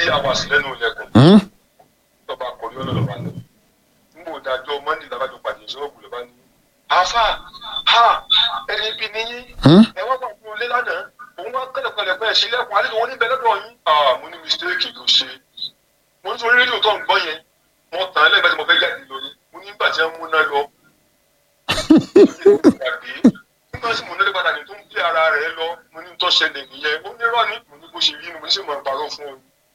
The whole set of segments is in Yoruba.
hours lẹ́nu ilẹ̀kùn Hmm? lọ́ba kọ̀rí ọlọ́dọ̀ bá lọ. nígbà òdàjọ́ mọ́ndé làbájọ pàdé ìṣọ́ọ̀bù lọ́ba ní. àáfà ha ẹni ibi níyí Hmm? ẹ wá gbàgbọ́ ilé lánàá òun wá kẹ́lẹ̀kẹ́lẹ̀ pẹ́ sílẹ̀kùn alẹ́ wọn níbẹ̀ lọ́dọ̀ yín. ah mo ní mistake ló ṣe mo ní sọ rédíò tó ń gbọ́ yẹn mo tàn án lẹ́gbẹ̀ẹ́ tí mo fẹ́ jáde lónìí mo ní nígbà tí wọ́n múná lọ. gbàgbé nígbà tí mo nílé padà ní tó ń gbé ara rẹ̀ lọ mo ní tó ṣẹlẹ̀ nìyẹn ó ní rọ́ọ̀nì mo ní bó ṣe rí ni mo ní sì máa parọ́ fún ọ.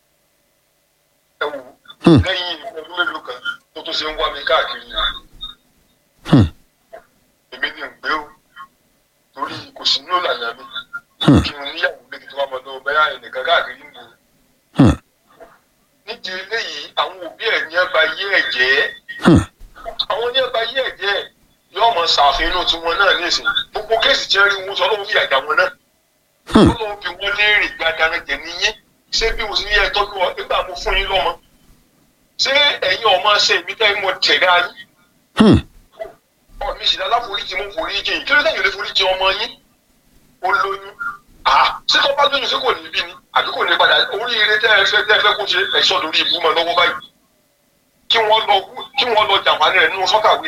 ẹ wò ó lẹ́yìn ọdún mélòó kan tó tó ṣe ń wá mi káàkiri Hmm. èmi ni ń gbé o torí kò sí nínú ìlànà mi Hmm. kí n níyàwó méjì tó wà mọ́ lọ́wọ́ bẹ́ẹ̀ ẹnìkan káàkiri ń bò ó. Hmm. nídìí eléyìí àwọn òbí ẹ̀ ní ẹ̀bá yé ẹ̀ jẹ́ Hmm. àwọn ní ẹ̀bá yé ẹ̀ jẹ́ yóò mọ ṣàfihàn tiwọn náà nísìn gbogbo kéèsì tí wọ́n rí wọn sọ lọ́wọ́ fi àjà wọn náà Hmm. lọ́wọ́ fi wọ́n léèrè gbàdáná jẹ̀ níyìn ṣé bí mo sì ní ẹ̀ tọ́jú ọ nígbà mo fún yín lọ́mọ ṣé ẹ̀yin ọmọ ṣe mi tẹ́ mo tẹ̀lé ayé Hmm. ọ̀rọ̀ mi sì dáná foríjì mo foríjì kí ló dé yìí lè foríjì ọmọ yín ó lóyún ah ṣé tó bá lóyún ṣé kò ní bí ni àbí kò ní padà oríire tẹ́ ẹ fẹ́ tẹ́ ẹ fẹ́ kó ṣe ẹ̀ṣọ́ lórí ibú mọ́ lọ́wọ́ báyìí kí wọ́n lọ kí wọ́n lọ jàǹfààní rẹ̀ nínú sọ́kàwé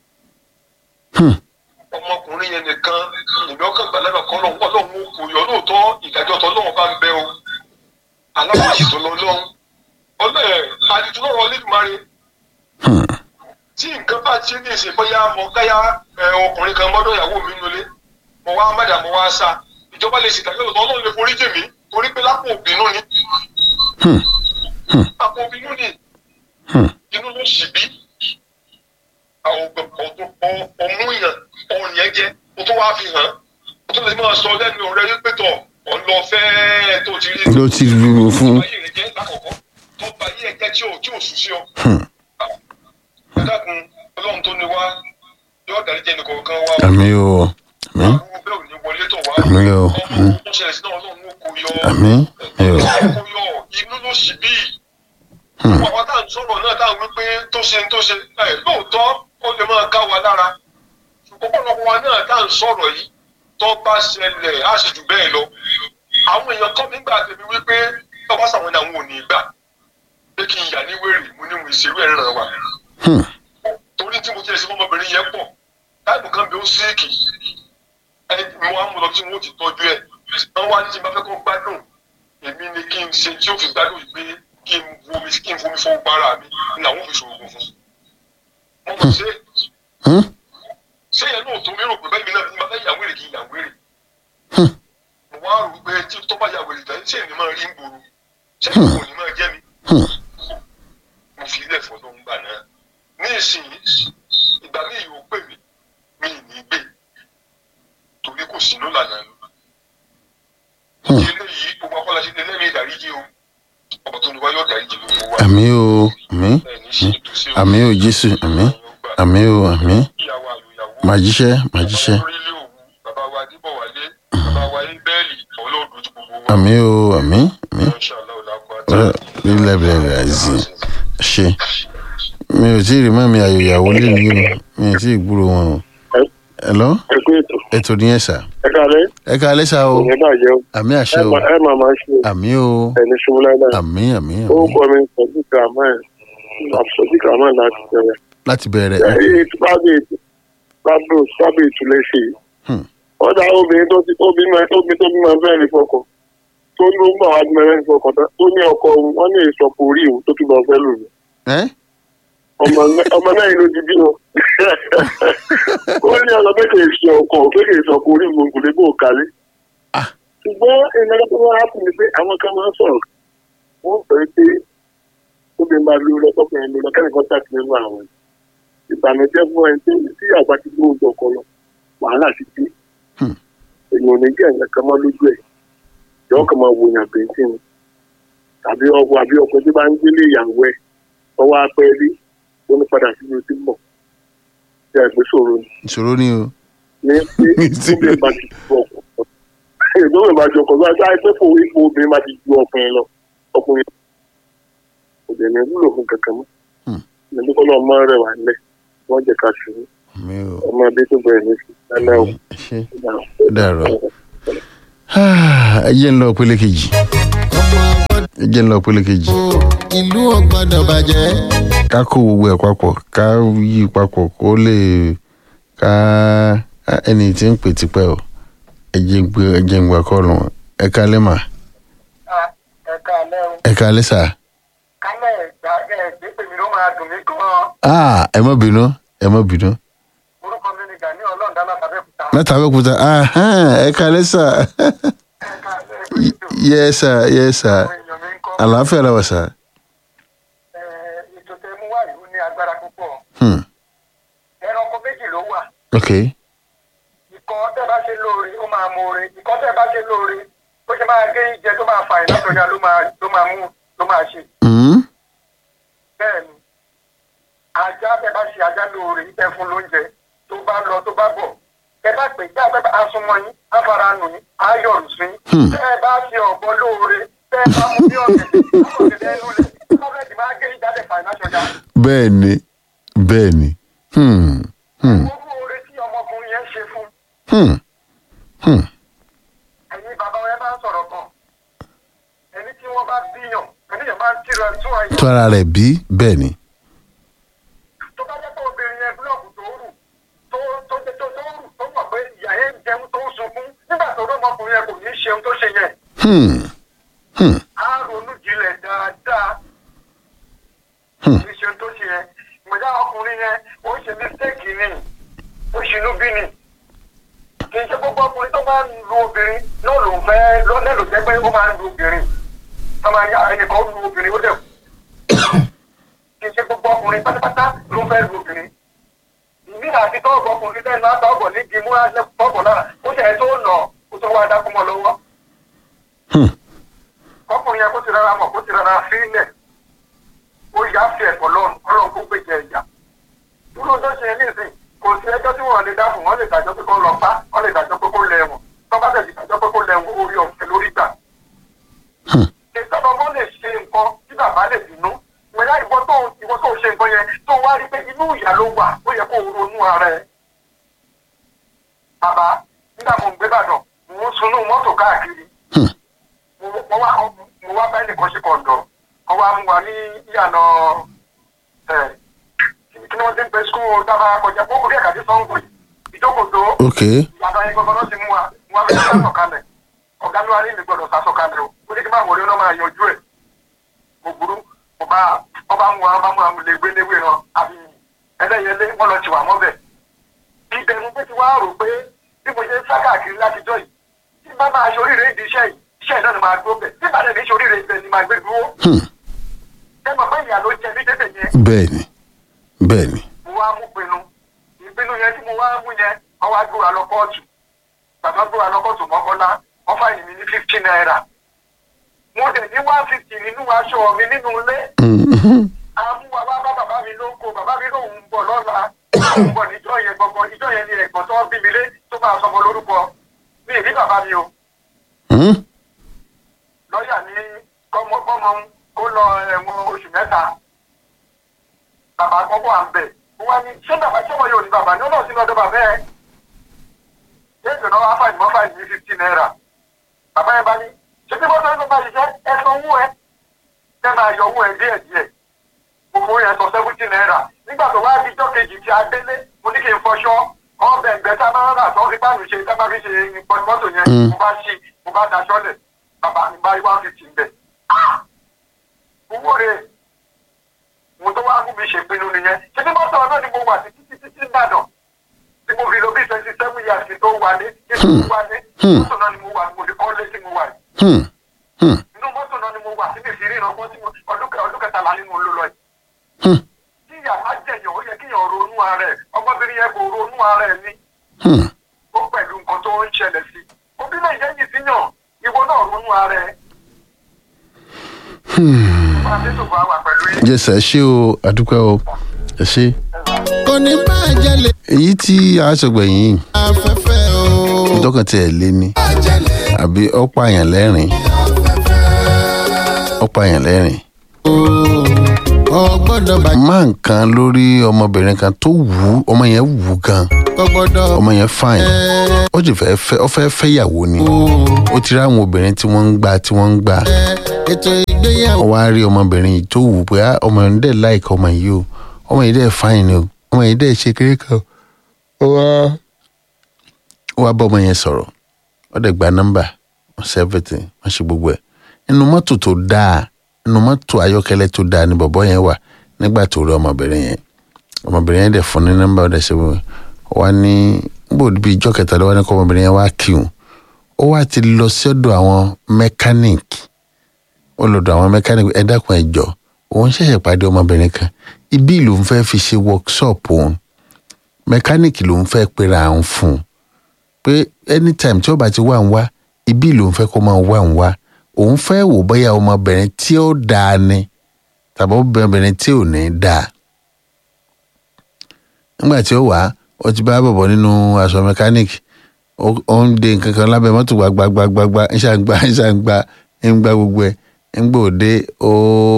Hmm. ọmọkùnrin yẹn nìkan ìgbà ọkàn gbàlagbà kan lọ wọ́n lọ́wọ́ kò yọ lóòótọ́ ìdájọ́ tó lọ́wọ́ bá ń bẹ o aláwọ̀ tó lọ lọ́wọ́ ọlọ́ọ̀ àdìtú lọ́wọ́ lẹ́dùnmáre Hmm. tí nǹkan bá ti ní ìsìn bóyá mo káyà ẹ, ọkùnrin kan mọ́dọ̀ ìyàwó mi nulẹ̀ mo wá mẹ́ta mo wá sá ìjọba lè ṣètàgé ọ̀tọ̀ ọlọ́run lè forí jèmí torí pé lápò òbínú ni Hmm. lápò òbínú ni Hmm. inú ló sì bí àwọn ọ̀dọ́ ọmú yàn ọ̀hún yẹn jẹ́ o tó wáá fi hàn o tó lè máa sọ lẹ́nu rẹ wípé tọ̀ ọ̀n lọ fẹ́ tó ti rí ló ti rú fún. tó bá yé rẹ jẹ́ lákọ̀ọ́kọ́ tó bá yé ẹ jẹ́ tí ò tí ò sùn sí ọ Hmm. ẹ dákun ọlọ́run tó ní wá yóò dárí jẹ́ nìkan kan wá àmì o àmì àbúrò bẹ́ẹ̀ ò ní wọlé tó wá Àmín o. ọmọ tó ṣẹlẹ̀ sí náà ọlọ́run ó kó yọ àmì ẹ o. kó yọ inú ló sì bí Hmm. àwọn tá à ń sọ̀rọ̀ náà tá à ń wí pé tó ṣe tó ṣe ẹ lóòótọ́ ó lè máa ká wa lára ṣùgbọ́n pọ̀lọpọ̀ wa náà tá à ń sọ̀rọ̀ yìí tó bá ṣẹlẹ̀ á sì jù bẹ́ẹ̀ lọ àwọn èèyàn kọ́ mi gbà tèmi wípé tó bá sàwọn ní àwọn ò ní gbà pé kí n yà ní wèrè mo ní mo ìṣerú ẹ̀ ràn wá Hmm. torí tí mo ti ẹ̀ sí ọmọbìnrin yẹn pọ̀ táìpù kan bí ó síìkì ẹni mo wá mú lọ tí wọ́n ti tọ́jú ẹ̀ wọ́n wá ní tí n bá fẹ́ kó gbádùn èmi ni kí n ṣe tí ó fi gbádùn yìí pé kí n fomi kí n fomi fọwọ́ para mi ní àwọn òfin ṣòwò fún wọn mọ̀ ṣe Hmm. ṣé yẹn náà tó mi rò pé bẹ́ẹ̀ mi náà tí n bá fẹ́ yàwó èrè kí n yàwó èrè Hmm. mo wá rò pé tí tó bá yàwó èrè tán ṣé èmi máa rí ń gbòòrò ṣé èmi kò ní máa jẹ́ mi Hmm. mo fi ilé ẹ̀fọ́ ló ń gbà náà ní ìsinyìí ìgbà míì yóò pè mí mi ì ní gbé torí kò sí ló lànà mi. Hmm. ìdí eléyìí gbogbo akọ́láṣí ní ẹlẹ́mìí ìdáríjì o ọmọ tó ní wáyé ọ̀dáríjì gbogbo wa àmì o àmì ẹ̀ ní ṣe ètò sí o. àmì o jésù àmì àmì o àmì ìyàwó àlùyàwó màá jíṣẹ́ màá jíṣẹ́ orílẹ̀ òwú bàbá wa adébọ̀wálé bàbá wa ibẹ́ẹ̀lì ọlọ́ọ̀dún tí gbogbo wa. àmì o àmì àmì Inshallah, ọ̀la kó Ọ̀rẹ́, nílẹ̀ bẹ̀rẹ̀ àìsí ṣe mi ò tí ì rí mọ́mi àyòyàwó lé ní o mi ò tí ì gbúrò wọn o. ẹ̀lọ́ ẹ kú ètò ètò nìyẹn sà ẹ kálẹ́ ẹ ká alẹ́ sà o ìyẹn bàjẹ́ o àmì àṣẹ ẹ o máa ẹ máa máa ṣe àmì o ẹni ṣubú láíláí àmì àmì àmì orúkọ mi sọdí kàmáì àfọdí kàmáì láti bẹ̀rẹ̀ láti bẹ̀rẹ̀ èyí sábẹ sábẹ sábẹ ìtúlẹ̀ ṣe yìí Hmm. ọ̀dà obìnrin tó ti tó bímọ tó bí tó bímọ bẹ́ẹ̀ ní fọkàn tó ní ó ń bọ̀ wá bímọ bẹ́ẹ̀ ní fọkàn tán tó ní ọkọ òun wọ́n ní ìsọpọ̀ orí òun tó tún lọ fẹ́ lò ní ẹ́ ọmọ mẹ- ọmọ náà ló ti bí wọn ó ní ọ̀nà pé kì í ṣe ọkọ̀ pé kì í sọpọ̀ orí òun kò lè bó kálí Ah. ṣùgbọ́n ìnáwó tó wá fún mi pé àwọn kan máa ń sọ̀rọ̀ wọ́n sọ pé tóbi máa lo lọ tọkùnrin lo lọ kẹ́nìkan tàbí nínú àwọn ìbànújẹ́ fún ẹni tó tí àgbà ti gbó oúnjẹ ọkọ lọ wàhálà ti dé Hmm. èèyàn ò ní jẹ́ ẹ̀yàn kan mọ́ lójú ẹ̀ yọ kàn máa wo yàn bẹ́ńtì ni tàbí ọkọ àbí ọkọ tí bá ń gbélé ìyàwó ẹ̀ ọwọ́ apẹ́ rí ó ní padà sí ibi tí ń bọ̀ ṣe àgbẹ̀ sòro ni ìṣòro ni o ní pé tóbi bá ti ju ọkọ ìgbọ́n bá ju ọkọ bá ṣáà pé kò ipò obìnrin bá ti ju ọkùnrin lọ ọkùnrin kò dẹ̀ ní wúlò fún kankan mọ́ Hmm. níbi kọ́ lọ́ọ́ máa rẹwà ńlẹ̀ wọ́n jẹ́ ká ṣubú àmì o ọmọ adé tó bẹ̀rẹ̀ ní sí lálẹ́ o. ẹ ṣe ó dàrọ ẹ jẹ́ ń lọ pélé kejì. ẹ jẹ́ ń lọ pélé kejì ìlú ò gbọ́dọ̀ bàjẹ́. ká kó gbogbo ẹ̀ papọ̀ ká yí papọ̀ kó lè ká ẹni tí ń pè tipẹ́ o ẹ jẹ́ ń gbé ẹ jẹ́ ń gbà kọ́ọ̀lù wọn ẹ kálẹ́ mà ẹ̀ka alẹ́ o ẹ kálẹ́ sà kálẹ̀ ẹ̀gbá ẹ̀gbẹ́ pèmí ló máa dùn mí gan-an ah ẹ má bínú ẹ má bínú orúkọ mi ni gani ọlọ́ọ̀dá látàbẹ́kúta láti abẹ́òkúta ahán, ẹ kálẹ́ sà ẹ̀ka alẹ́ ìgbésò yẹ sà yẹ sà àwọn èèyàn mi ń kọ́ àlàáfíà làwà sà ẹ̀, ètò tẹ mú wá ìlú ní agbára púpọ̀ Hmm, ẹranko méjì ló wà ok ìkọ́ tẹ́ bá ṣe lóore ó máa mọ̀ọ́re ìkọ́ tẹ́ bá ṣe lóore ó ṣe máa gé ìjẹ tó máa fa ìlàsọ̀yà ló máa ló máa mú ló máa ṣe Hmm, bẹ́ẹ̀ ni ajá tẹ́ bá ṣe ajá lóore ẹ fún lóúnjẹ tó bá lọ tó bá bọ̀ ẹ bá pè já tẹ́ bá asomọ yín afara nù yín ayọ̀rù sí Hmm. tẹ́ ẹ bá ṣe ọ̀bọ lóore tẹ́ ẹ bá mú bí ọ̀gẹ̀dẹ̀ ọ̀gẹ̀dẹ̀ ẹnu lẹ̀ ọ̀gẹ̀dẹ̀ máa gé ìjà tẹ̀ fàìnáṣọ̀jà bẹ́ẹ̀ ni bẹ́ẹ̀ ni Hmm, hmm, owó oore tí ọmọkùnrin yẹn ṣe fún hmm, hmm. ẹ̀yin bàbá wọn máa ń sọ̀rọ̀ kan ẹni tí wọ́n bá bíyàn ẹni yẹn máa ń tìrọ tún àyè tó ara rẹ̀ bí bẹ́ẹ̀ ni tó bá jẹ́ pé obìnrin yẹn búlọ̀kù tó rù tó tó tó tó tó rù tó mọ̀ pé ìyá yẹn ń jẹun tó ń sunkún nígbà tó rọ́mọkùnrin yẹn kò ní í ṣeun tó ṣe yẹn Hmm, hmm, á ronú jinlẹ̀ dáadáa Hmm. kì í ṣeun tó ṣe yẹn ìmọ̀já ọkùnrin yẹn ó ṣe mistake ni ó ṣinú bí ni kì í ṣe gbogbo ọkùnrin tó máa ń lu obìnrin náà ló ń fẹ́ lọ́nà ló jẹ́ pé ó máa ń lu obìnrin tó máa ń yá ẹnìkan lu obìnrin ó dẹ̀ kù kì í ṣe gbogbo ọkùnrin pátápátá ló ń fẹ́ lu obìnrin ìmí àti tọ́ọ̀bù ọkùnrin lẹ́nu àtọ́ọ̀bù ní kí mú tọ́ọ̀bù náà ó ṣe tó nà ó tó wá dákú mọ́ lọ́wọ́ hmm. ọkùnrin yẹn kó ti rárá mọ̀ kó ti rárá sílẹ̀ ó yá fi ẹ̀kọ́ lọ́rùn ọlọ́run kó gbèjẹ ìyá dúró tó ṣe nísìn kò sí ẹjọ́ tí wọ́n lè dá fún wọn lè dájọ́ pé kó lọ bá wọn lè dájọ́ pé kó lẹ́wọ̀n tó bá tẹ̀sí dájọ́ pé kó lẹ́wọ̀n orí ọ̀fẹ́ lórí gbà. Hmm. ìjọba ọmọ lè ṣe nǹkan tí bàbá lè bínú ìwẹ̀yà ìwọ tó ìwọ tó ṣe nǹkan yẹn tó wá rí pé inú ìyá ló wà ó yẹ kó ronú ara ẹ. bàbá nígbà mo ń gbé bàdàn mo ń sunú mọ́tò káàkiri Hmm. mo mo wá mo wá bá ẹnìkan ṣe kọ̀ǹdọ̀ wọ́n wá mú wa ní ìyànà ẹ̀ kí ni wọ́n ti ń pe skul dábàá kọjá kó orí ẹ̀ka tí sọ́ǹgù yìí ìjókòó ok ìyànà yẹn gbọ́dọ̀ ti mú wa mo wá fẹ́ sásọ kalẹ̀ ọ̀gá mi wá ní mi gbọ́dọ̀ sásọ kalẹ̀ o ó ní kí n máa wọlé náà máa yanjú ẹ̀ mo burú mo bá ọba mú wa ọba mú wa lè gbé léwé náà àbí ẹlẹ́yẹlé wọ́n lọ ti wà mọ́bẹ̀ ìbẹ̀rù pé ti wá rò pé bí mo ṣe ń sá káàkiri látijọ́ yìí tí bá máa ṣe oríire ìdí iṣẹ́ yìí iṣẹ́ náà ni máa gbó bẹ̀ tí bá dẹ̀ ní ṣe oríire ibẹ̀ ni máa gbé dúró Hmm. ẹ mọ̀ pé ìyá ló jẹ mí tẹ́tẹ̀ yẹn bẹ́ẹ̀ ni bẹ́ẹ̀ ni mo wá mú pinnu ìpinnu yẹn tí mo wá mú yẹn wọ́n wá gbóra lọ kóòtù bàbá gbóra lọ kóòtù mọ́kànlá wọ́n fàyè mi ní fifty naira mo dẹ̀ ní one fifty nínú aṣọ mi nínú ilé Hmm, àmúwa wá bá bàbá mi ló ń kó bàbá mi lóun ń bọ̀ lọ́la òun bọ̀ níjọ́ yẹn gbọ̀ngàn ìjọ́ yẹn ni ẹ̀gbọ́n tó bí mi lé tó máa sọmọ lórúkọ mi ì rí bàbá mi o hmm. lọ́ọ̀yà ní kọ́mọ́kọ́mọ́ kó lọ ẹ̀wọ̀n oṣù mẹ́ta bàbá kọ́kọ́ à ń bẹ̀ wọ́n ní ṣé bàbá ṣé wọ́n yóò ní bàbá ní ọ̀nà sínú ọdọ bàbá ẹ̀ ṣé ìṣòro wa fàìní mọ́ fàìní ní fifty naira bàbá yẹn bá ní ṣé bí wọ́n sọ bá ṣiṣẹ́ ẹ san owó ẹ ẹ máa yọ owó ẹ díẹ̀ díẹ̀ gbogbo yẹn sọ seventy naira nígbà tó wá di ijọ́ kejì tí a délé mo ní kí n fọṣọ ọbẹ̀ ẹgbẹ́ tá a máa ń rà tó ń fi báàlù ṣe tá a máa fi ṣe mọ́tò yẹn Mm. mo bá ṣí mo bá daṣọ́ lẹ̀ bàbá mi bá one fifty ń bẹ̀. owó rẹ̀ mo tó wá mú mi ṣèpinnu nìyẹn ṣé bí mọ́tò náà ni mo wà sí títí títí Ìbàdàn tí mo fi lo bí twenty seven years kí tó wálé kí tó wálé Hmm. mọ́tò náà ni mo wà mo fi kọ́lé tí mo wà yìí Hmm, hmm, inú mọ́tò náà ni mo wà síbi ìfìrí ìrànwọ́ tí mo ọdún kẹ- ọdún kẹtàlá ni mo lò lọ yìí hmm, tí ìyá bá jẹyàn ó yẹ kí èèyàn ronú ara ẹ̀ ọmọbìnrin yẹn kò ronú ara ẹ̀ ní hmm. ó pẹ̀lú nǹkan tó ń ṣẹlẹ̀ sí òbí náà yẹn yìí síyàn ìwọ náà ronú ara ẹ̀ máa fi tòfò àwà pẹ̀lú yín. yes ẹ ṣé o àdúpẹ́ o ẹ ṣé. kò ní bàjẹ́ lè èyí tí a ṣègbẹ̀yìn yìí afẹ́fẹ́ o. ìtọ́kàn tí ẹ̀ lé ní bàjẹ́ lè àbí ọ̀pọ̀ àyàn lẹ́rìn afẹ́fẹ́ ọ̀pọ̀ àyàn lẹ́rìn o. kò gbọ́dọ̀ bàjẹ́ máa nǹkan lórí ọmọbìnrin kan tó wù ú ọmọ yẹn wù ú gan kò gbọ́dọ̀ ọmọ yẹn fine ó sì fẹ́ fẹ́ ó fẹ́ fẹ́yàwó ni ó ti rí àwọn obìnrin tí wọ́n ń gbà tí wọ́n ń gbà ètò ìgbéyàwó ó wá rí ọmọbìnrin yìí tó wù ú pé "Ah, ọmọ yẹn dẹ̀ láìka ọmọ yìí o ọmọ yìí dẹ̀ fine ni o ọmọ yìí dẹ̀ ṣe kéré kan ó wá ó wá bá ọmọ yẹn sọ̀rọ̀ ó dẹ̀ gba nọ́mbà wọ́n ṣe everything wọ́n ṣe gbogbo ẹ̀ inú mọ́tò tó dáa inú mọ́tò ayọ́kẹ́lẹ́ tó dáa ni bọ̀bọ́ yẹn wà nígbà tó rí ọmọbìnrin yẹn ọmọbìnrin yẹn dẹ̀ fún ní nọ́mbà ó dẹ̀ ṣe gbogbo ẹ̀ wá ní níbo bíi ijọ́ kẹta lọ́wọ́ ní kọ́ ọmọbìnrin yẹn wá kí òun ó wá ti lọ sí ọ̀dọ̀ àwọn mẹkáníìkì ó lọ́dọ̀ àwọn mẹkáníìkì ẹ dákun ẹ jọ̀ọ́ òun ṣẹ̀ṣẹ̀ pàdé ọmọbìnrin kan ibi ìlú ń fẹ́ fi ṣe workshop òun mẹkáníìkì ló ń fẹ́ pera àwọn fún un pé anytime tí ó bá ti wà ń wá ibi ìlú ń fẹ́ kó máa wà ń wá òun fẹ́ wò bóyá ọmọbìnrin tí ó dáa ni tàbí ọmọbìnrin tí ò ní dáa nígbà tí ó wà ó ti bá bọ̀bọ̀ nínú aṣọ mẹkáníìkì ó ó ń de nǹkan kan lábẹ́ mọ́tò gbagbagbagba ń ṣàǹgbá ń ṣàǹgbá ń gbá gbogbo ẹ̀ ń gbòde ó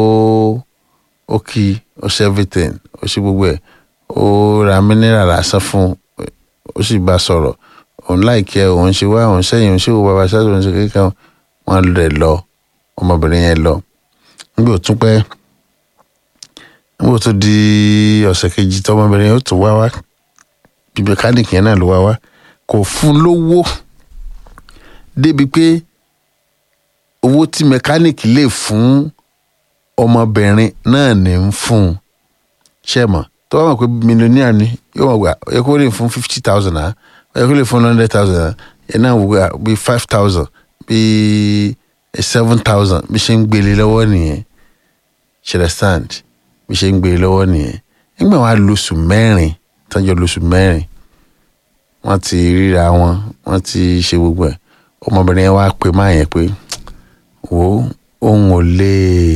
ó kí ó ṣe everything ó ṣe gbogbo ẹ̀ ó ra mineral lásán fún un ó sì bá a sọ̀rọ̀ òun láìkẹ́ òun ṣe wá òun sẹ́yìn òun ṣe wò bàbá ṣáà òun ṣe kékeré wọn lè lọ ọmọbìnrin yẹn lọ nígbà tó pẹ́ nígbà tó di ọ̀sẹ̀ kejì tọmọbìnrin yẹn ó tún wá wá bí mẹkáníìkì yẹn náà ló wá wá kò fún lówó débi pé owó tí mẹkáníìkì lè fún ọmọbìnrin náà ní ń fún un ṣe mọ̀ tó bá mọ̀ pé mílíọ̀nìyà ni yóò mọ̀ gbà ó yẹ kó lè fún fifty thousand náà ó yẹ kó lè fún hundred thousand náà yẹn náà wò gbà bíi five thousand bíi seven thousand bí ṣe ń gbélé lọ́wọ́ nìyẹn ṣe understand bí ṣe ń gbélé lọ́wọ́ nìyẹn nígbà wọn á lóṣù mẹ́rin tọ́jọ́ lóṣù mẹ́rin wọ́n ti ríra wọn wọ́n ti ṣe gbogbo ẹ̀ ọmọbìnrin yẹn wá pè máa yẹn pé wo òun ò lè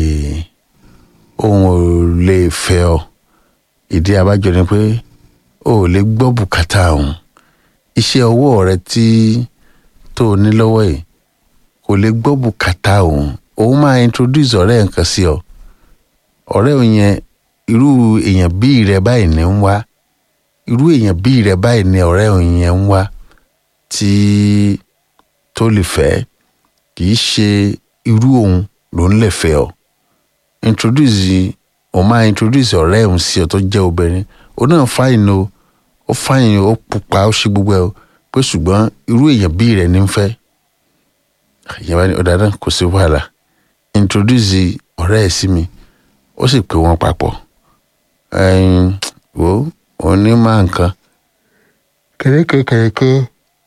òun ò lè fẹ́ ọ ìdí abájọ ni pé o ò lè gbọ́ bùkátà òun iṣẹ́ ọwọ́ rẹ tí tó o ní lọ́wọ́ yìí kò lè gbọ́ bùkátà òun òun máa introduce ọ̀rẹ́ nǹkan sí ọ ọ̀rẹ́ òun yẹn irú èèyàn bíi rẹ báyìí ní ń wá irú èèyàn bíi rẹ báyìí ní ọ̀rẹ́ òun yẹn ń wá tí tó lè fẹ́ kì í ṣe irú òun ló ń lè fẹ́ ọ introduce òun máa introduce ọ̀rẹ́ òun sí ọ tó jẹ́ obìnrin òun náà fáìn o ó fáìn o ó pupa ó ṣe gbogbo ẹ o pé ṣùgbọ́n irú èèyàn bíi rẹ ní ń fẹ́ ìyẹn bá ní ọ̀dà náà kò sí wàhálà introduce ọ̀rẹ́ ẹ̀ sí mi ó sì pè wọ́n papọ̀ ẹ̀yìn wo òun ní máa nǹkan kẹ̀kẹ́kẹ̀kẹ́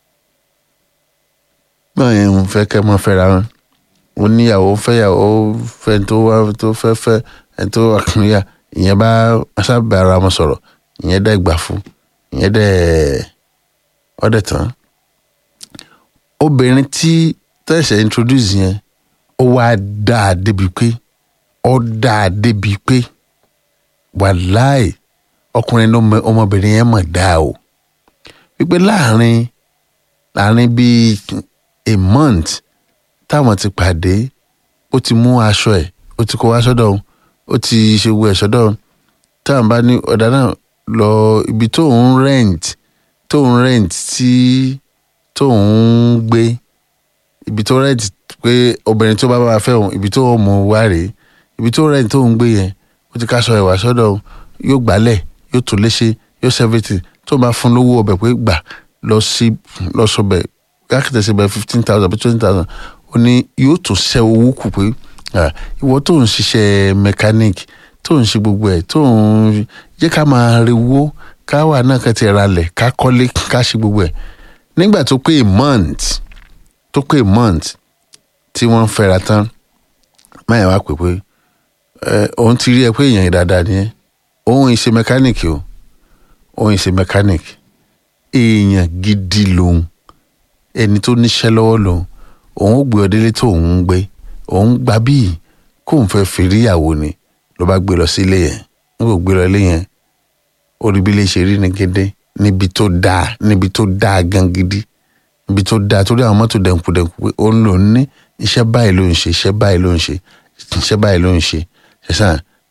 náà yẹn ń fẹ́ kẹ́ mọ́ fẹ́ra wọn ó níyàwó fẹ́yàwó fẹ́ tó wá tó fẹ́ fẹ́ ẹni tó wà kúnyà ìyẹn bá sábà ara wọn sọ̀rọ̀ ìyẹn dẹ́ gbà fún ìyẹn dẹ́ ọ̀dẹ̀ tán obìnrin tí tẹ̀sẹ̀ introduce yẹn ó wá dáa débi pé ó dáa débi pé wàláì ọkùnrin ló mọ ọmọbìnrin yẹn mọ̀ dáa o wípé láàrin láàrin bíi a month táwọn ti pàdé ó ti mú aṣọ ẹ̀ ó ti kó wá sọ́dọ̀ òun ó ti ṣe gbogbo ẹ̀ sọ́dọ̀ òun táwọn bá ní ọ̀dà náà lọ ibi tó ń rent tó ń rent tí tó ń gbé ibi tó rent pé obìnrin tó bá bá fẹ́ òun ibi tó mú wá rèé ibi tó rent tó ń gbé yẹn ó ti káṣọ ẹ̀ wá sọ́dọ̀ òun yóò gbálẹ̀ yóò tún léṣe yóò ṣe everything tó bá fún lówó ọbẹ̀ pé gbà lọ sí lọ sọbẹ̀ káàkiri ṣe bẹ̀ fifteen thousand bí twenty thousand ó ní yóò tún ṣẹ́ owó kù pé ìwọ tó ń ṣiṣẹ́ mechanic tó ń ṣe gbogbo ẹ̀ tó ń jẹ́ ká máa rewó ká wà náà ká ti ra lẹ̀ ká kọ́lé ká ṣe gbogbo ẹ̀ nígbà tó pé a month tó pé a month tí wọ́n ń fẹ́ra tán máyà wá pè pé òun ti rí ẹ pé èèyàn dáadáa ni ẹ òun ìṣe mechanic o òun ìṣe mechanic èèyàn gidi lòun ẹni tó níṣẹ́ lọ́wọ́ lòun òun ó gbé ọ délé tó òun ń gbé òun gba bíi kóun fẹ́ fèrè ìyàwó ni ló bá gbé lọ sí ilé yẹn n kò gbé lọ ilé yẹn orí bí ilé ṣe rí ni gédé níbi tó dáa níbi tó dáa gan gidi níbi tó dáa torí àwọn mọ́tò dẹ̀nkù dẹ̀nkù pé òun lòun ní iṣẹ́ báyìí ló ń ṣe iṣẹ́ báyìí ló ń ṣe iṣẹ́ báyìí ló ń ṣe ṣẹ̀ṣàn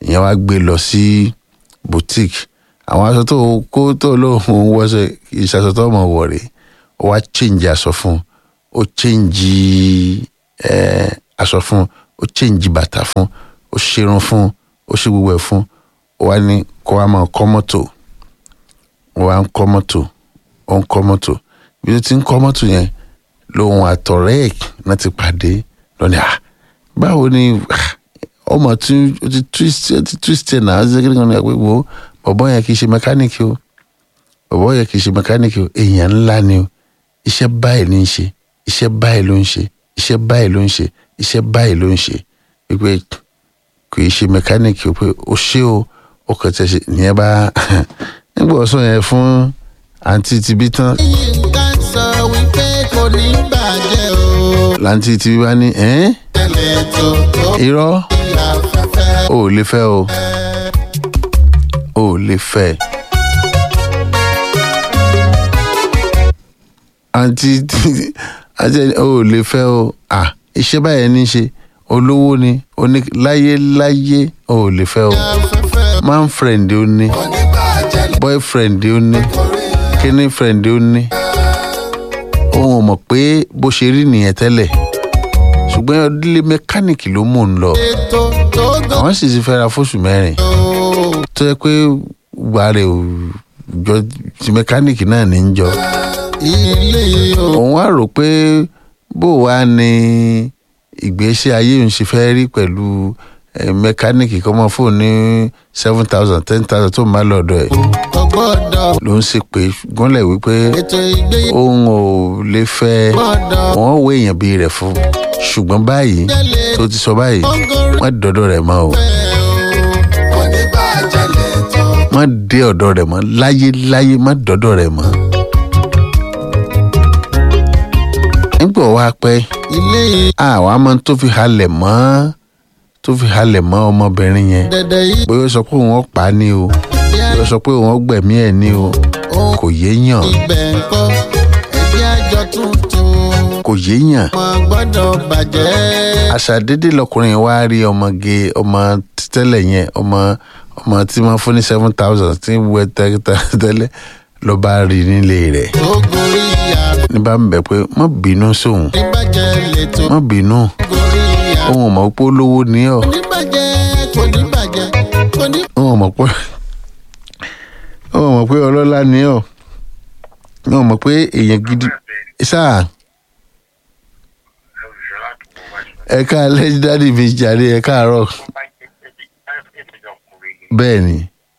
ìyẹn wá gbé lọ sí boutique àwọn aṣọ tó kó tó lóun wọṣọ ìṣàṣọ tó mọ̀ wọ̀ rèé ó wá change aṣọ fún ó change eh, aṣọ fún ó change bàtà fún ó ṣerun fún ó ṣe gbogbo ẹ̀ fún ó wá ní kó wá máa kọ́ mọ́tò ó wá ń kọ́ mọ́tò ó ń kọ́ mọ́tò bí ó ti ń kọ́ mọ́tò yẹn lòun àtọ̀rẹ́ ẹ̀ náà ti pàdé lọ́ni à báwo ni ah, ọmọ tí ó ti twist ó ti twist ẹ̀ náà ó ti ṣe kí ni kan ní àpò ìwò bọ̀bọ́ yẹn kì í ṣe mẹkáníìkì o bọ̀bọ́ yẹn kì í ṣe mẹkáníìkì o èèyàn ńlá ni o iṣẹ́ báyìí ní í ṣe iṣẹ́ báyìí ló ń ṣe iṣẹ́ báyìí ló ń ṣe iṣẹ́ báyìí ló ń ṣe wípé kì í ṣe mẹkáníìkì o pé o ṣé o ó kàn tẹ̀ ṣe ìyẹn bá nígbà ọ̀sán yẹn fún àǹtí tibí tán yínká sọ wípé kò ní bàjẹ́ o. láǹtí tibí bá ní ẹ́n tẹ̀lé tó tó irọ́ bí afẹ́fẹ́. o ò lè fẹ́ o o ò lè fẹ́ àǹtí tí- àti ẹni- o ò lè fẹ́ o à iṣẹ́ báyẹn ní í ṣe olówó ni oní láyé láyé o ò lè fẹ́ o afẹ́fẹ́ man friend ó ní kò ní bàjẹ́ boyfriend ó ní lórí kíní friend ó ní òun ò mọ̀ pé bó ṣe rí nìyẹn tẹ́lẹ̀ ṣùgbọ́n ọdílé mẹkáníìkì ló mú un lọ ètò tó gò. àwọn sì ti fẹ́ra fóṣù mẹ́rin tó yẹ pé wà rẹ̀ ò jọ ti mẹkáníìkì náà ní í jọ ilé o. òun wá rò pé bó wàá ní ìgbésí ayé òun ṣe fẹ́ rí pẹ̀lú eh, mẹkáníìkì kọ́ mọ́ fóònù ní seven thousand ten thousand tó ń bá lọ́dọ̀ ẹ̀ kò gbọ́dọ̀. ló ń ṣe pé gúnlẹ̀ wípé ètò ìgbéyàwó òun ò lè fẹ́ gbọ́dọ̀. wọ́n wé èèyàn bíi rẹ̀ fún ṣùgbọ́n báyìí tẹ̀lé tó ti sọ báyìí ọgọ́rùn-ún wọ́n dọ́dọ̀ rẹ̀ mọ́ o fẹ́ o. kò ní bàjẹ́ lẹ́tọ̀. wọ́n dé ọ̀dọ̀ rẹ̀ mọ́ láyé láyé má dọ́dọ̀ rẹ̀ mọ́. nígbà wá pẹ́ ilé àwọn àmọ́ tó fi halẹ̀ mọ́ tó fi halẹ̀ mọ́ ọmọbìnrin yẹn dẹ̀dẹ̀ yìí bóyá ó sọ pé òun ó pa á ní o bóyá ó sọ pé òun ó gbẹ̀mí ẹ̀ ní o ohun kò yéèyàn ibẹ̀ ń kọ́ ẹgbẹ́ àjọ tuntun kò yéèyàn wọn gbọ́dọ̀ bàjẹ́. àṣàdédé lọkùnrin wa rí ọmọge ọmọ tẹ́lẹ̀ yẹn ọmọ ọmọ tí wọ́n fún ní seven thousand tí ń wẹ tẹ́lẹ̀ ló bá rí nílé rẹ̀ tó gorí ìyá ní bá ń bẹ̀ pé má bínú sóhun oníbàjẹ́ lẹ́tọ̀ má bínú gorí ìyá òun ò mọ̀ pé olówó ní ọ̀ oníbàjẹ́ kò ní bàjẹ́ kò ní. òun ò mọ̀ pé òun ò mọ̀ pé ọlọ́lá ní ọ̀ òun ò mọ̀ pé èèyàn gidi sáà ẹ káalẹ́ dádì mi jàre ẹ káàárọ̀ bẹ́ẹ̀ ni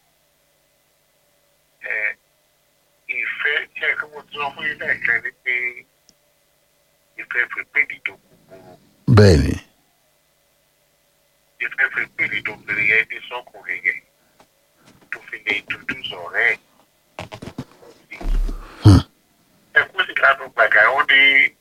ìfẹ́ jẹ́ kí mo tún fún yín lẹ́ẹ̀kan ní pé ìfẹ́ pèpèdì tó kúkúrú bẹ́ẹ̀ ni ìfẹ́ pèpèdì tó bèrè yẹn ní sọ́kùnrin yẹn tó fi lè introduce ọ̀rẹ́ ẹ̀. ẹ kú sí lánàá gbàgà ó ní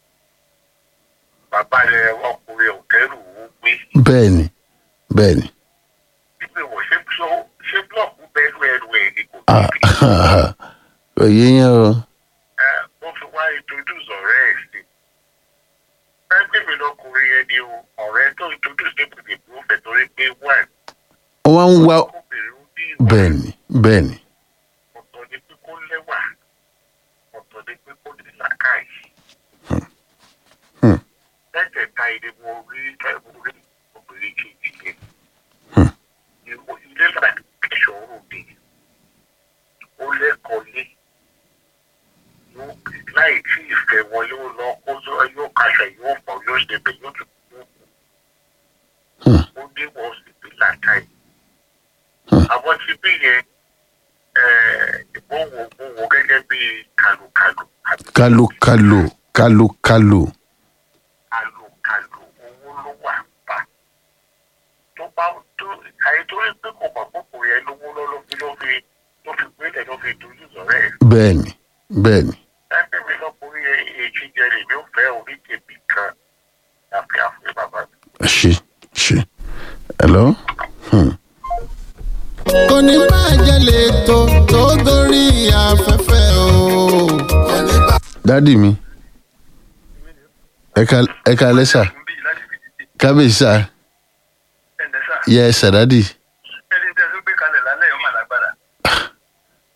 bàbá rẹ̀ ọkùnrin òkèrú ó gbé bẹ́ẹ̀ ni bẹ́ẹ̀ ni wípé wọ́n ṣe ṣe blọọkù bẹ́ẹ̀rù ẹrù ẹ̀ ní kò Ah, tóbi. kò yéèyàn o ẹ ó fi wá introduce ọ̀rẹ́ ẹ̀ sí. pẹ́ẹ́pẹ́ mi lọkùnrin yẹn ni o ọ̀rẹ́ tó introduce ní kò lè bú fẹ́ torí pé one wọ́n ń wá obìnrin ó ní ìwà bẹ́ẹ̀ ni bẹ́ẹ̀ ni ọ̀tọ̀ ni pé kó lẹ́wà ọ̀tọ̀ ni pé kó ní làákàyè. Hmm. lẹ́tẹ̀ẹ̀ta ilé mo rí mo rí obìnrin kejì yẹn. Hmm. Ìwọ- ilé làkẹ́sọ̀ òde ó lẹ́kọ̀ọ́ lé yóò láì tí ìfẹ́ wọlé ó lọ kó yó- yóò kaṣọ yóò fọ yóò ṣe bẹ̀ yóò tún yóò kú. Hmm. ó dé wọ́n sì bí làákàyè. Hmm. àwọn tí bí yẹn mo wò mo wò gẹ́gẹ́ bí kàlùkàlù àbí kálókálò kálókálò kàlùkàlù owó ló wà bá tó bá tó àìtórí pé kò mọ̀ púpọ̀ yẹn lówó lọ́ ló fi ló fi ló fi gbélé ló fi dojú sọ̀rọ̀ ẹ̀. bẹ́ẹ̀ ni bẹ́ẹ̀ ni ẹgbẹ́ mi lọ́kùnrin yẹn èjì jẹ lè mi ò fẹ́ oríkèbí kan láfi àfẹ́ bàbá mi. ṣe ṣe hello hmm. kò ní bàjẹ́ lẹ́tọ̀ tó gorí afẹ́fẹ́ o. kò ní bàjẹ́. dádì mi ẹ ká ẹ ká lẹ́sà kábíyèsí sà yẹ ẹ sà dádì ẹni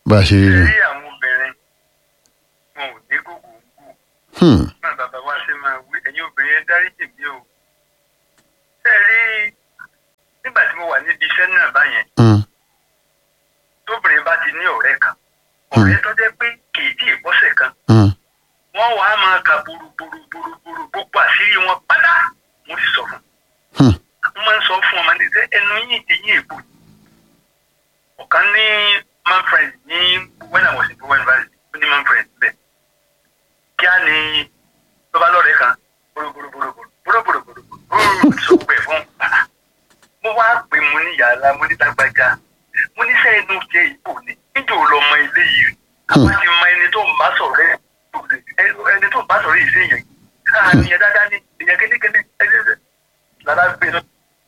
bá a ṣe rí nù. rí àwọn obìnrin wọn ò ní gbogbo gbò Hmm. náà bàbá wa ṣe máa wí ẹ̀yin obìnrin ẹ dáríjì mí o. ṣé ẹ rí nígbà tí mo wà níbi iṣẹ́ náà báyẹn Hmm. tóbìnrin bá ti ní ọ̀rẹ́ kan ọ̀rẹ́ tó jẹ́ pé kì í tí ì bọ́sẹ̀ kan Hmm. wọ́n wàá máa ka burúburúburúburú gbogbo àṣírí wọn pátá mo sì sọ fún Hmm. un mo máa ń sọ fún ọmọdé pé ẹnu yìí ti yín èbò ọ̀kan ní man friend ní when I was in Bowen University ó ní man friend bẹ́ẹ̀ kí á ní tó bá lọ́rẹ̀ẹ́ kan burúburúburúburú burúburúburúburú sọ pé fún bàbá mo wá pè mo ní yàrá mo ní lágbájá mo ní sẹ́yìn inú jẹ́ ìbò ni níjẹ́ ò lọ mọ ilé yìí àwọn ti mọ ẹni tó ń bá sọ̀rọ̀ ẹ̀ ẹni tó ń bá sọ̀rọ̀ yìí sí èèyàn yìí káà ní ẹ dáadáa ní èèyàn kékeré ẹgbẹ́ lára gbé lọ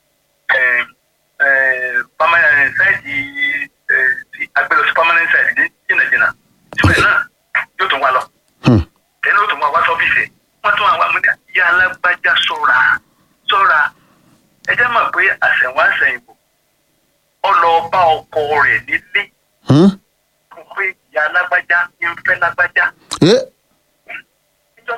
permanent site agbélọ sí permanent site ní jìnnàjìnnà síbẹ̀ náà yóò tún wá lọ Hmm. ẹni yóò tún wá wá sọ́fíìsì wọ́n tún wá wá múdà yá alágbájá sọ́ra sọ́ra ẹ jẹ́ mọ̀ pé àṣẹ̀wá àṣẹ̀yìnbó ọlọ́ọ̀bá ọkọ rẹ̀ nílé Hmm. fún pé ìyá alágbájá ń fẹ́ lágbájá Eh. níjọ́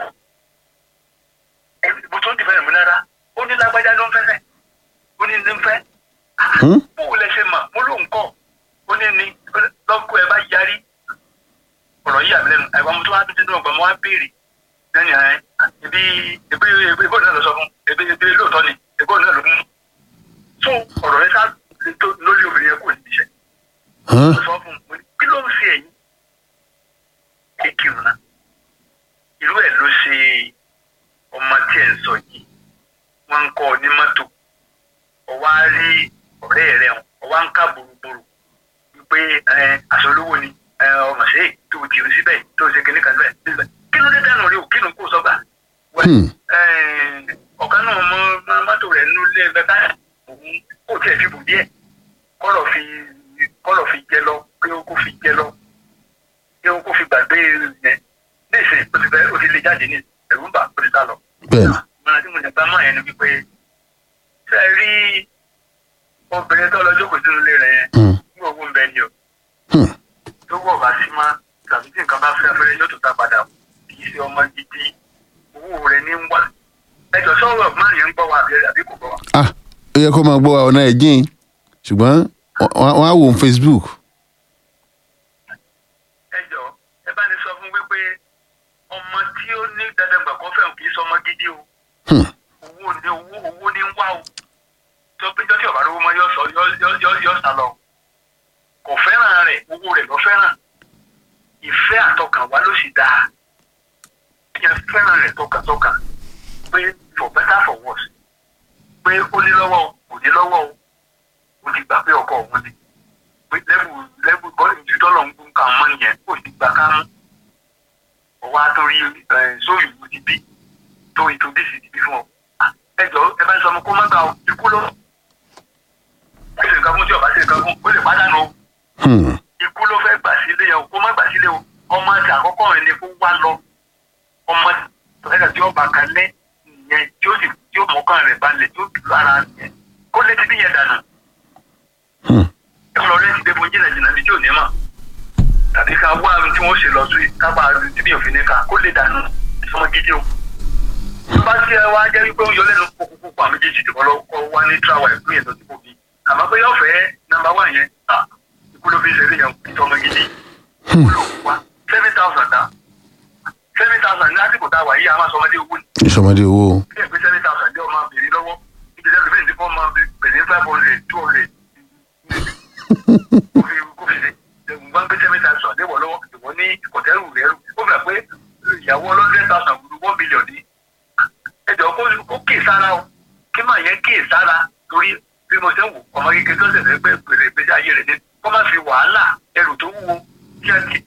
ibo tó ń dìbò ẹ̀mí lára ó ní lágbájá ló ń fẹ́ fẹ́ ó ní ní ń fẹ́ Hmm. bóun lẹ ṣe mà mo ló ń kọ́ ó ní ní lọ́kọ́ ẹ bá yarí ọ̀rọ̀ yìí àmì lẹ́nu àìwá mo tó wá dúdú náà gbà mo wá béèrè lẹ́nu ẹ̀ ebi ebi ebi ìbò náà lọ sọ fún ebi ebi lóòótọ́ ni ìbò náà ló mú so ọ̀rọ̀ yẹn sá tó lórí obìnrin yẹn kò ní iṣẹ́ Huh? mo sọ fún un mo ní kí ló ń ṣe ẹ̀yìn kékeré náà irú ẹ̀ ló ṣe ọmọ tí ẹ̀ ń sọ yìí wọ́n ń kọ́ ọ ní mọ́tò ọwọ́ á rí ọ̀rẹ́ rẹ̀ hàn ọwọ́ á ń ká boroboro wípé ẹ, aṣọ olówó ni ẹ, ọmọ ṣe é tó o tìrì síbẹ̀ tó o ṣe kíní kan síbẹ̀ síbẹ̀ kí ló dé dànù rí o kí ló ń kó sọ́gbà wẹ́ Hmm. ẹ, ọ̀kan náà mọ mọ mọ́tò rẹ̀ nínú ilé ẹgbẹ́ ká òun kò tiẹ̀ fi bù díẹ̀ kọ́lọ̀ fi kọ́lọ̀ fi jẹ lọ pé ó kó fi jẹ lọ pé ó kó fi gbàgbé yẹn ní ìsìn ó ti fẹ́ ó ti lè jáde ní ẹ̀rú ń bà ó ti sá lọ Bẹ́ẹ̀ni. ìmọ̀ràn tí mo lè bá mọ̀ yẹn ni wípé ṣe rí obìnrin tó lọ jókòó sínú ilé rẹ̀ yẹn Hmm. ní owó ń bẹ ni o Hmm. tó wọ̀ bá sí má tàbí tí nǹkan bá fẹ́ fẹ́rẹ́ yóò tó ta padà kì í ṣe ọmọ gidi owó rẹ̀ ní ń wá ẹjọ́ sọ̀rọ̀ máa yẹn ń gbọ́ wa àbí àbí kò gbọ́ wa. Ah, ó yẹ kó máa gbọ́ wa ọ̀nà ẹ̀ jìn ṣùgbọ́n wọ́n wọ́n á wò ó Facebook. ẹjọ́ ẹ bá ní sọ fún wípé ọmọ tí ó ní dandan gbà kọ́ fẹ́ràn kì í sọ ọmọ gidi o Hmm. owó ní owó owó ní ń wá o tó péjọ tí ọ̀bá lówó mọ yọ sọ yọ yọ yọ yọ sá lọ kò fẹ́ràn rẹ̀ owó rẹ̀ lọ fẹ́ràn ìfẹ́ àtọkànwá ló sì dáa yẹn fẹ́ràn rẹ̀ tọkàntọkàn pé for better for worse pé ó ní lọ́wọ́ o kò ní lọ́wọ́ o ó ti gbà pé ọkọ òun ni pé lẹ́bù lẹ́bù bọ́ọ̀lù tí tọ́lọ̀ ń gún ká mọ́ nìyẹn ó ti gbà ká mú ọwọ́ àtòrí sóyún ìlú ti bí tó introduce ti bí fún ọ. ẹ jọ ẹ bá ń sọ ọmọ kó má gbà ọ ikú ló. ó ṣe nǹkan fún tí ọba ṣe nǹkan fún ó lè pàdánù o Hmm. ikú ló fẹ́ gbà sílé yẹn o kó má gbà sílé o ọmọ àti àkọ́kọ́ rẹ̀ ni kó wá lọ ọmọ ẹ̀ka tí ọba kan lẹ́ yẹn tí ó sì tí ó mọ̀ọ́kàn rẹ̀ balẹ̀ tí ó tù lára yẹn kó lé ti bí yẹn dànù Hmm. ẹ̀rọ rẹ̀ ti dé fún jìnnà jìnnà bíi tí ò ní mọ̀ tàbí ká wá ohun tí wọ́n ṣe lọ sí kábà tí bí òfin ní ká kó lè dànù ìfọmọ gidi o. tó bá ti ẹ wá jẹ́ wípé ó yọ lẹ́nu kókó pa méjèèjì tí wọ́n lọ kọ́ wá ní tíráwà ìpín ètò tí kò bí àmọ́ pé yóò fẹ́ nàmbá wà yẹn à ikú ló fi ṣe eré yẹn ìtọ́mọ gidi ikú ló wá seven thousand dá seven thousand ní lásìkò tá a wà yìí a máa sọ ọmọdé owó ni ìṣọmọdé owó. bí ẹ pé seven thousand jẹ́ ọmọ bèrè lọ́wọ́ níbi tẹ́lẹ̀ fẹ́ẹ̀ ní fọ́ ọmọ bèrè five hundred two hundred kó fi kó fi ṣe ẹ̀gbọ́n gbé seven thousand léwọ̀ lọ́wọ́ ìwọ ní kọ̀tẹ́rù rẹ́rù ó fẹ́ pé ìyàwó ọlọ́dún thousand gbùdú one billion ní ẹjọ́ kó kó kè sára o kí màá yẹn kè sára torí bí mo ṣe ń wò ọmọ kékeré tó ṣẹ̀ṣẹ̀ pé pèrè ìgbésí ayé rẹ̀ ní kó má fi wàhálà ẹrù tó wúwo kí á ti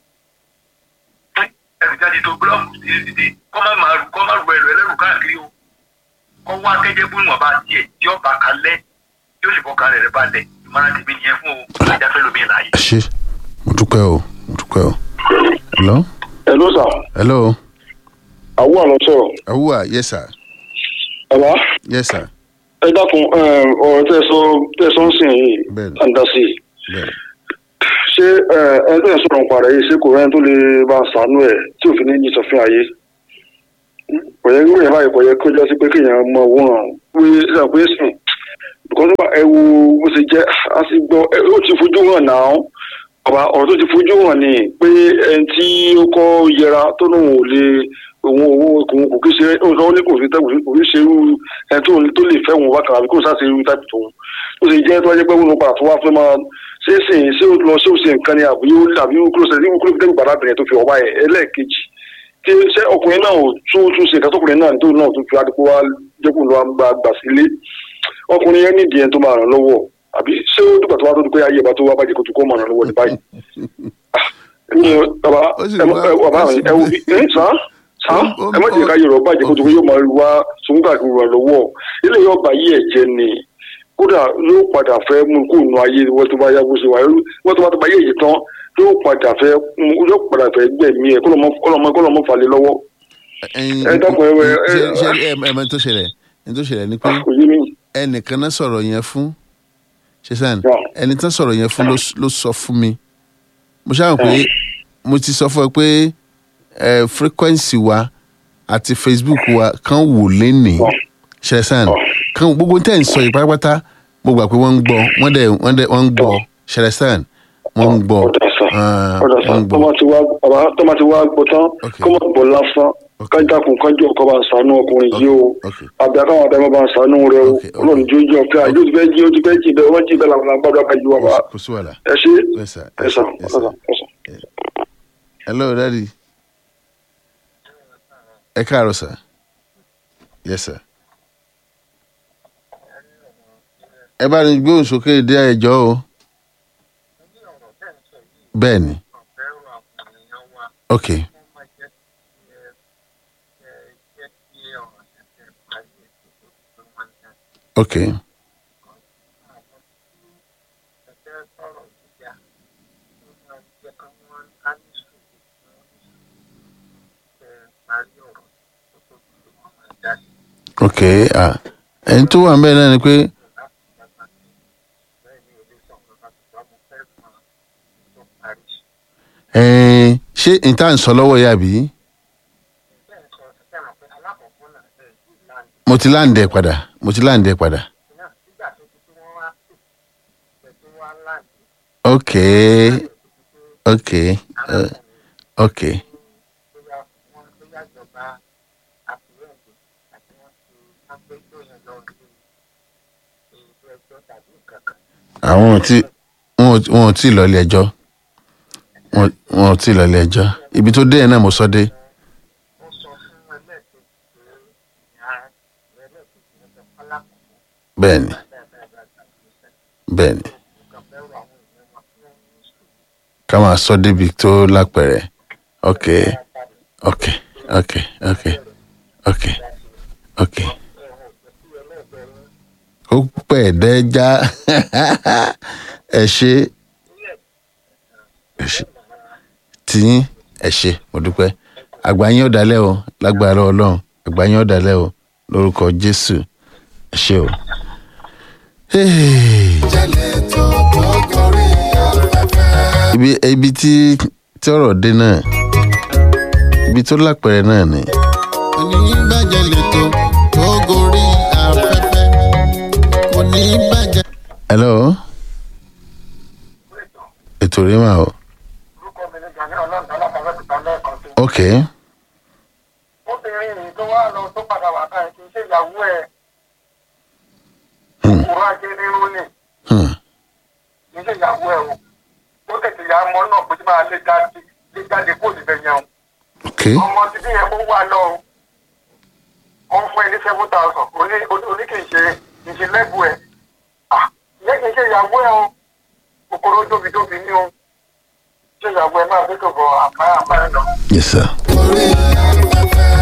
ẹrù jáde tó búlọ́ọ̀mù sí títí kó má máa rù kó má rù ẹrù ẹlẹ́rù káàkiri o kó wá kẹ́jẹ́ bú ìwọ̀nba tiẹ̀ tí ó bá kalẹ̀ tí ó sì bọ́ kalẹ̀ rẹ̀ balẹ̀ ìmọ̀ràn tèmi nìyẹn fún o ajá fẹ́ lómi láàyè. ẹ ṣe mo dúpẹ́ o mo dúpẹ́ o. hello hello sir hello àwọn àlọ́ sọ̀rọ̀ awúwà yes sir bàbá yes sir ẹ dákun ọ̀rọ̀ tẹ́ sọ tẹ́ sọ ń sìn yìí Bẹ́ẹ̀ni. àǹdásí bẹ́ẹ̀ ṣé ẹ ẹ tó yẹ sọ̀rọ̀ nípa rẹ̀ yìí ṣé kò rẹ́ni tó lè bá a sànú ẹ̀ tí òfin ní yìí sọfin ayé kò yẹ kí èèyàn báyìí kò yẹ kó jọ sí pé kéèyàn mọ owó hàn pé ṣe pé sùn bùkọ́ tó bá ẹ wo bó ṣe jẹ́ a sì gbọ́ ẹ ó ti fojú hàn náà ọba ọ̀rọ̀ tó ti fojú hàn ni pé ẹni tí ó kọ́ yẹra tó lóun ò lè òun owó òun kò kí ṣe òun sọ ó ní kò sí tẹ́kùn kò sí ṣe irú ẹni tó tó lè fẹ́ wọn wákàtí àbí kò sá ṣe irú táìpì tòun ó sì jẹ́ tó wáyé pé wọn padà tó wá fẹ́ máa ṣé sì ṣé ó lọ ṣé ó ṣe nǹkan ni àbí ó àbí ó kúrò sẹ́yìn kúrò tẹ́kùn bàbá bẹ̀rẹ̀ tó fi ọba ẹ̀ ẹlẹ́ẹ̀kejì tí ṣé ọkùnrin náà ò tún tún ṣe nǹkan tọkùnrin náà tó náà tún fi adìpọ̀ wá jẹ́kùn lọ́wọ́ gbà gbà sílé ọkùnrin yẹn nídìí ẹni tó máa ràn lọ́wọ́ àbí ṣé ó dùgbà tó wá tó di pé ayé ìbá tó wá bàjẹ́ kó tó kó máa ràn lọ́wọ́ ní báyìí. ẹni bàbá Ó sì ẹ wá- ẹ bàbá ó sì- ẹ wo bí ẹ sàn sàn Ó- ó- ẹ má jẹ́ ká yọ̀rọ̀ bàjẹ́ kó tó kó yóò máa wá sùnwúgbà kí ràn lọ́wọ́ ilé yóò bá yí ẹ̀jẹ̀ ni kódà yóò padà fẹ́ mú kó nu ayé wọ́n tó bá yá bó ṣe wà wọ́n tó bá tó bá yé èyí tán yóò padà fẹ́ mú yóò padà fẹ́ gbẹ̀mí ẹ̀ kọ́lọ́mọ kọ́lọ́mọ kọ́lọ́mọ falẹ̀ lọ́wọ́ ẹyin ẹ dákun, ẹ- ẹ- ṣe ẹ- ṣe ẹ ẹ mọ tó ṣẹlẹ̀ ní tó ṣẹlẹ̀ ni pé kò yé mi. ẹnìkan náà sọ̀rọ̀ yẹn fún ṣe sàn Yeah. ẹni tán sọ̀rọ̀ yẹn fún ló s- ló sọ fún mi mo ṣáà mọ̀ pé mo ti sọ fún ẹ pé ẹ frequency wa àti facebook wa kan wò lénìí ṣe sàn kan gbogbo tẹ́ ń sọ yìí pátápátá mo gbà pé wọ́n ń gbọ́ wọ́n dẹ̀ wọ́n dẹ̀ wọ́n ń gbọ́ ṣe sàn wọ́n ń gbọ́ ọ̀dà sàn ah, ọ̀dà wọ́n sàn ń tó gbọ́ máa ti wá bàbá tó máa ti wá gbọ́ tán Ok. kó má bọ̀ lásán Ok. kájàkùn kájọ ọkọ bá ń sànú ọkùnrin yìí o Ok. àbí akáwọn àbẹ bá ń sànú rẹ o Ok, ok. ọlọ́run jó jí ọ̀fẹ́ àyè ó ti fẹ́ jí ó ti fẹ́ jí bẹ́ẹ̀ wọ́n jí bẹ́ẹ̀ làwọn àgbàdo àkàjù wà bá kò sí wàhálà ẹ ṣe Yes, sir. ẹ sàn Yes, ẹ sir. sàn ẹ sàn. hello daddy ẹ káàárọ̀ sir yes sir ẹ bá ní gbóhùn sókè dé ẹjọ́ o bẹ́ẹ̀ ni ok ok ok ah ẹni tó wà ń bẹ́ẹ̀ náà ni pé ẹ̀ẹ́n ṣé ìta ń sọ lọ́wọ́ yà bí mo ti láǹdẹ̀ padà mo ti láǹdẹ̀ padà ok ok uh, ok àwọn ò tí wọn ò- wọn ò tí ì lọ ilé ẹjọ́ wọn wọn ò tí ì lọ ilé ẹjọ́ ibi tó dé yẹn náà mo sọ dé bẹ́ẹ̀ ni bẹ́ẹ̀ ni ká máa sọ débi tó lápẹ̀rẹ̀ ok ok ok ok ok ok ó pẹ̀ dẹ́já ẹ ṣe ẹ ṣe tiyín ẹ ṣe mo dúpẹ́ àgbà yín ọ̀dàlẹ̀ o lágbára ọlọ́run àgbà yín ọ̀dàlẹ̀ o lórúkọ jésù ẹ ṣe o. Hey. jẹ́lẹ̀ tó tó gorí afẹ́fẹ́. ibi ibi tí tí ọ̀rọ̀ dé náà ibi tó lápẹ̀rẹ̀ náà ni oníbàjẹ́ lẹ́tọ̀ tó gorí afẹ́fẹ́. oníbàjẹ́. hello ètò rí mà o orúkọ mi ní gani ọlọ́run alábàárẹ́kùtà lẹ́ẹ̀kan sí. ok obìnrin yìí tó wá lọ tó padà wà báyìí kì í ṣe ìyàwó ẹ̀ kúrò ajé nínú ni hmm. kì í ṣe ìyàwó ẹ̀ o ó tètè ya ọmọ náà pé tí máa lé jáde lé jáde kó sì fẹ́ yẹn o ok ọmọ ti bí yẹn kó wà lọ o ó ń fún ẹ ní seven thousand oní oní kì í ṣe kì í ṣe lẹ́bù ẹ̀ ah ìyẹn kì í ṣe ìyàwó ẹ̀ o kòkòrò dóbidóbi ní o ṣe ìyàwó ẹ̀ máa fi tó bọ̀ àpáyà àpáyà lọ. yes sir. gorí afẹ́fẹ́.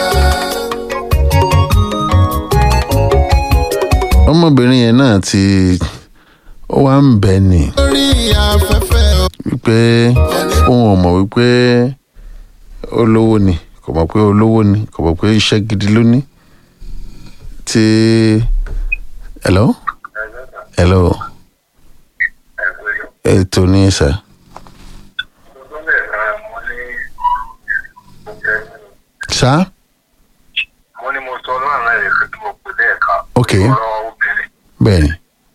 ọmọbìnrin yẹn náà ti ó wá ń bẹ̀ ni gorí afẹ́fẹ́. wípé òun ò mọ̀ wípé olówó ni kò mọ̀ pé olówó ni kò mọ̀ pé iṣẹ́ gidi ló ní tí hello hello ètò ní sà sá mo ní mo sọ ọlọ́run náà lè fi kí mo pè lẹ́ẹ̀kan Ok. ọ̀rọ̀ obìnrin bẹ́ẹ̀ ni